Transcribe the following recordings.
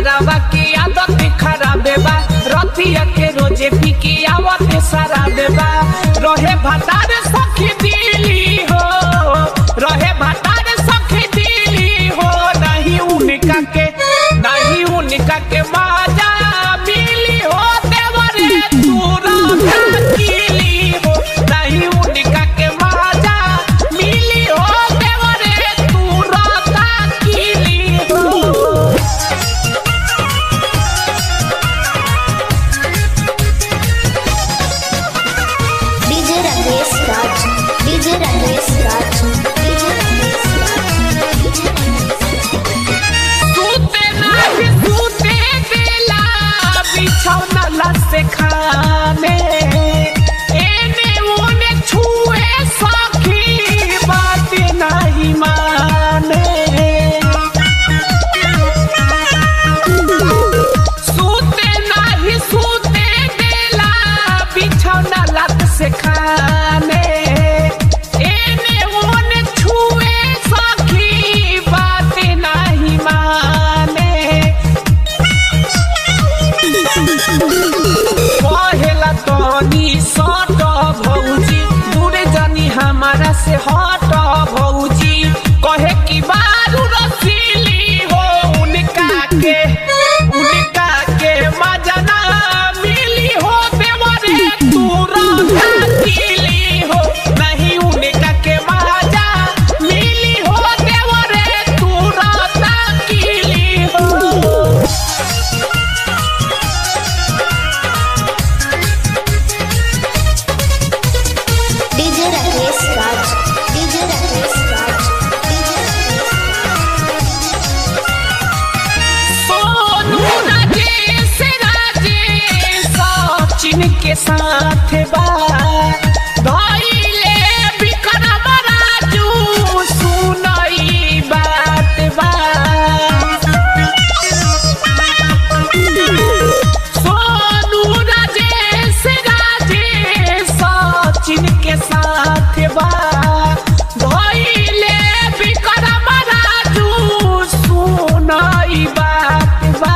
देवरावा की आदत खराब बा रतिया के रोजे पी के आवत सारा देबा रहे भतार सखी दिली हो रहे भतार सखी दिली हो नहीं उनका के नहीं उनका के माजा मिली हो देवरे तूरा किली हो नहीं उनका के माजा मिली हो देवरे तूरा किली हो DJ Rakesh Raj, DJ Rakesh Raj, DJ Rakesh Raj, DJ सूते नाही सूते देला बिछौना लसे खाने एने ओने छुए सखी बात नहीं माने सूते नाही सूते देला बिछौना लत से खाने एने ओने छुए सखी बात नहीं माने कहेला तनी सट भौजी दूरे जानी हमारा से हट भौजी कहे कि बारू रसीली हो उनका के उनका के मजा ना मिली हो देवरे तू रसीली हो नहीं उनका के मजा मिली हो देवरे तू रसीली हो DJ Rakesh Raj, DJ Rakesh Raj, DJ Rakesh Sonu Rajesh Rajesh Sachin के साथ बा धइले विक्रम राजू सुनई बात बा सोनू राजेश राजेश सचिन के साथ बा धइले विक्रम राजू सुनई बात बा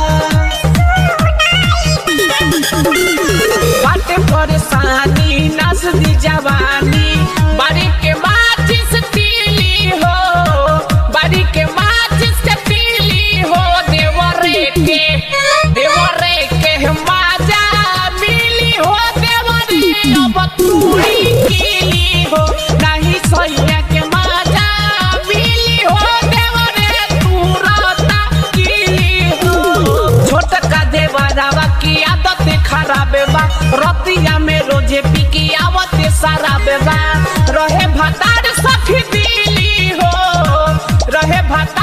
बाटे परेशानी नस दी जवानी बारी के माचिस तीली हो बारी के माचिस के तीली हो देवरे के देवरे के माजा मिली हो देवरे अब तूड़ी कीली हो नहीं सैया के माजा मिली हो देवरे तू रहता कीली हो छोटका देवरावा की आदत खराब बा रतिया में रोजे पी की आवत सारा बेबा रहे भतार सखी दिली हो रहे भतार